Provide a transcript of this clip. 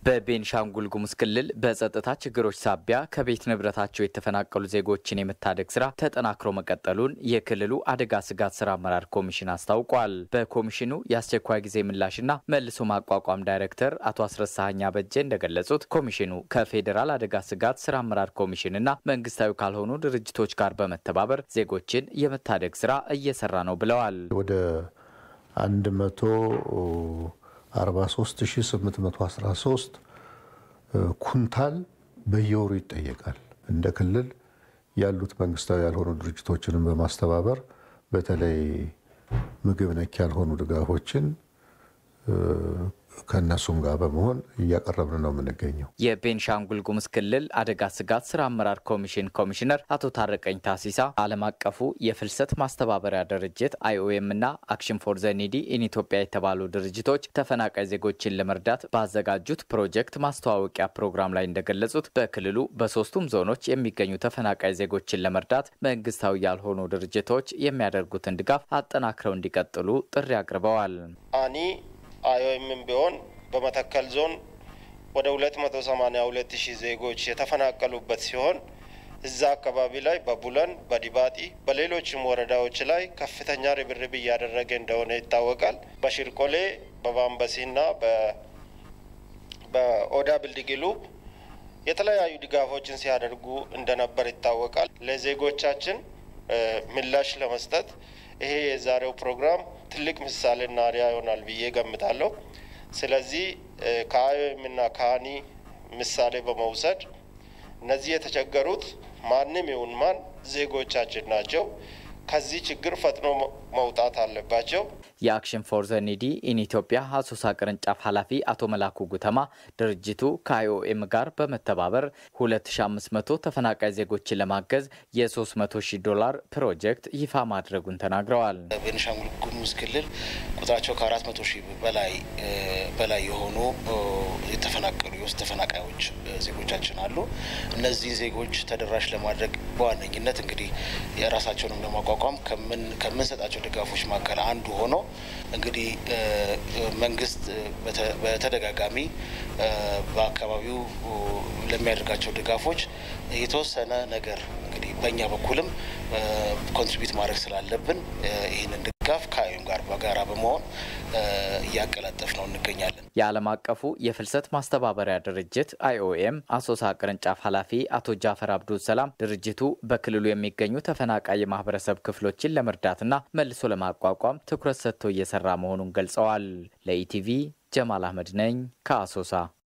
በቤንሻንጉል ጉሙዝ ክልል በጸጥታ ችግሮች ሳቢያ ከቤት ንብረታቸው የተፈናቀሉ ዜጎችን የመታደግ ስራ ተጠናክሮ መቀጠሉን የክልሉ አደጋ ስጋት ስራ አመራር ኮሚሽን አስታውቋል። በኮሚሽኑ የአስቸኳይ ጊዜ ምላሽና መልሶ ማቋቋም ዳይሬክተር አቶ አስረሳኸኝ አበጀ እንደገለጹት ኮሚሽኑ ከፌዴራል አደጋ ስጋት ስራ አመራር ኮሚሽንና መንግስታዊ ካልሆኑ ድርጅቶች ጋር በመተባበር ዜጎችን የመታደግ ስራ እየሰራ ነው ብለዋል። ወደ አንድ መቶ 43813 ኩንታል በየወሩ ይጠየቃል። እንደ ክልል ያሉት መንግስታዊ ያልሆኑ ድርጅቶችንም በማስተባበር በተለይ ምግብ ነክ ያልሆኑ ድጋፎችን ከእነሱም ጋር በመሆን እያቀረብን ነው የምንገኘው። የቤንሻንጉል ጉሙዝ ክልል አደጋ ስጋት ስራ አመራር ኮሚሽን ኮሚሽነር አቶ ታረቀኝ ታሲሳ ዓለም አቀፉ የፍልሰት ማስተባበሪያ ድርጅት አይኦኤም እና አክሽን ፎር ዘ ኒዲ ኢን ኢትዮጵያ የተባሉ ድርጅቶች ተፈናቃይ ዜጎችን ለመርዳት ባዘጋጁት ፕሮጀክት ማስተዋወቂያ ፕሮግራም ላይ እንደገለጹት በክልሉ በሶስቱም ዞኖች የሚገኙ ተፈናቃይ ዜጎችን ለመርዳት መንግስታዊ ያልሆኑ ድርጅቶች የሚያደርጉትን ድጋፍ አጠናክረው እንዲቀጥሉ ጥሪ አቅርበዋል። አኒ አይኦኤምም ቢሆን በመተከል ዞን ወደ 282 ሺህ ዜጎች የተፈናቀሉበት ሲሆን እዛ አካባቢ ላይ በቡለን፣ በዲባጢ በሌሎችም ወረዳዎች ላይ ከፍተኛ ርብርብ እያደረገ እንደሆነ ይታወቃል። በሽርቆሌ በባምበሲና በኦዳ ብልድግሉ የተለያዩ ድጋፎችን ሲያደርጉ እንደነበር ይታወቃል። ለዜጎቻችን ምላሽ ለመስጠት ይሄ የዛሬው ፕሮግራም ትልቅ ምሳሌና አርአያ ይሆናል ብዬ ገምታለሁ። ስለዚህ ከአይኦኤም እና ከአኒ ምሳሌ በመውሰድ እነዚህ የተቸገሩት ማንም ይሁን ማን ዜጎቻችን ናቸው። ከዚህ ችግር ፈጥኖ መውጣት አለባቸው። የአክሽን ፎር ዘ ኒዲ ኢን ኢትዮጵያ አሶሳ ቅርንጫፍ ኃላፊ አቶ መላኩ ጉተማ ድርጅቱ ከአይኦኤም ጋር በመተባበር 2500 ተፈናቃይ ዜጎችን ለማገዝ የ300 ሺህ ዶላር ፕሮጀክት ይፋ ማድረጉን ተናግረዋል። ቤኒሻንጉል ጉሙዝ ክልል ቁጥራቸው ከ400 ሺህ በላይ በላይ የሆኑ የተፈናቀሉ የውስጥ ተፈናቃዮች ዜጎቻችን አሉ። እነዚህን ዜጎች ተደራሽ ለማድረግ በዋነኝነት እንግዲህ የራሳቸውንም ለማቋቋም ከምንሰጣቸው ድጋፎች መካከል አንዱ ሆኖ እንግዲህ መንግስት በተደጋጋሚ በአካባቢው ለሚያደርጋቸው ድጋፎች የተወሰነ ነገር እንግዲህ በእኛ በኩልም ኮንትሪቢዩት ማድረግ ስላለብን ይህንን ድጋፍ ከአይኦኤም ጋር በጋራ በመሆን እያቀላጠፍ ነው እንገኛለን። የዓለም አቀፉ የፍልሰት ማስተባበሪያ ድርጅት አይኦኤም አሶሳ ቅርንጫፍ ኃላፊ አቶ ጃፈር አብዱል ሰላም ድርጅቱ በክልሉ የሚገኙ ተፈናቃይ የማህበረሰብ ክፍሎችን ለመርዳትና መልሶ ለማቋቋም ትኩረት ሰጥቶ እየሰራ መሆኑን ገልጸዋል። ለኢቲቪ ጀማል አህመድ ነኝ ከአሶሳ